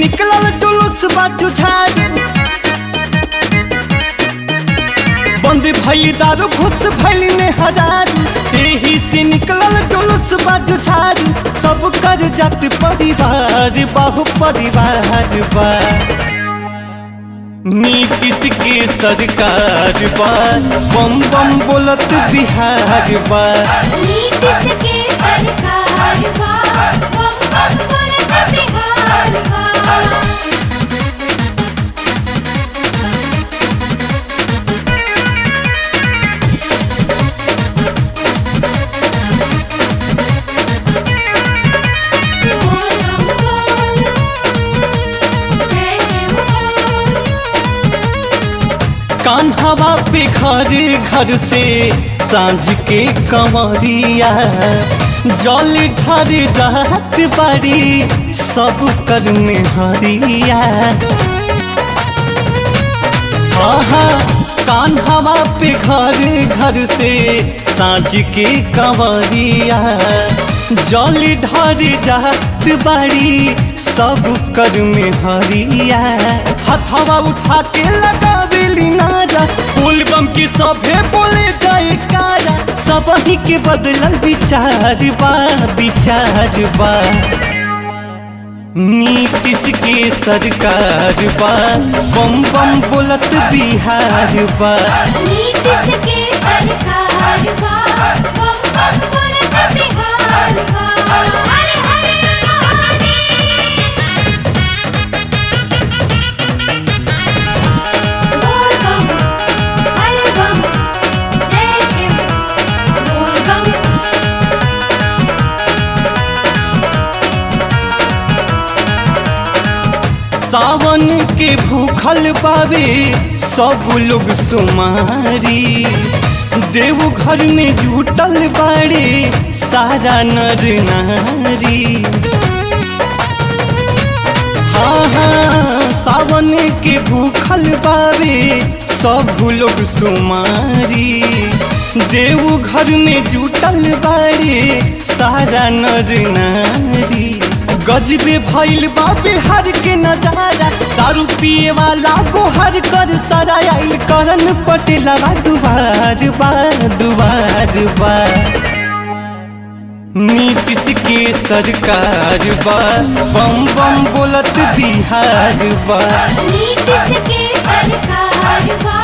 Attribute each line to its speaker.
Speaker 1: निकलल जुलूस बाजू झाड़ बंद भइल दारू घुस भइल में हजार एही से निकलल जुलूस बाजू झाड़ सब कर जात परिवार बाहु परिवार बा नीतीश के सरकार बा बम बम बोलत बिहार बा
Speaker 2: नीतीश के सरकार बा बम बम बोलत बिहार बा
Speaker 1: कान्हवा पे घर घर से सांझ के कंवरिया जल ढर जात बाड़ी सब कर में हरिया आहा कान्हवा पे घर घर से सांझ के कंवरिया जल ढर जात बाड़ी सब कर में हरिया हथवा उठा के लगावेली नारा फूल बम की सभे बोले जाए कारा सब ही के बदलल विचार बा विचार बा नीतीश के सरकार बा बम बम बोलत बिहार बा
Speaker 2: नीतीश के सरकार बा बम बम बोलत बिहार बा हरे हरे बोल बम हरे बम जय शिव बोल बम
Speaker 1: सावन के भूखल बाबे सब लोग सुमारी देव घर में जुटल बाड़े सारा नर नारी हाँ हाँ सावन के भूखल बाबे सब लोग सुमारी देव घर में जुटल बाड़े सारा नर नारी गजबे भइल बा बिहार के नजारा दारू पिए वाला को हर कर सारा आइल करन पटेला दुबार बा दुबार बा नीतीश के सरकार बा बम बम बोलत बिहार बा
Speaker 2: नीतीश के सरकार बा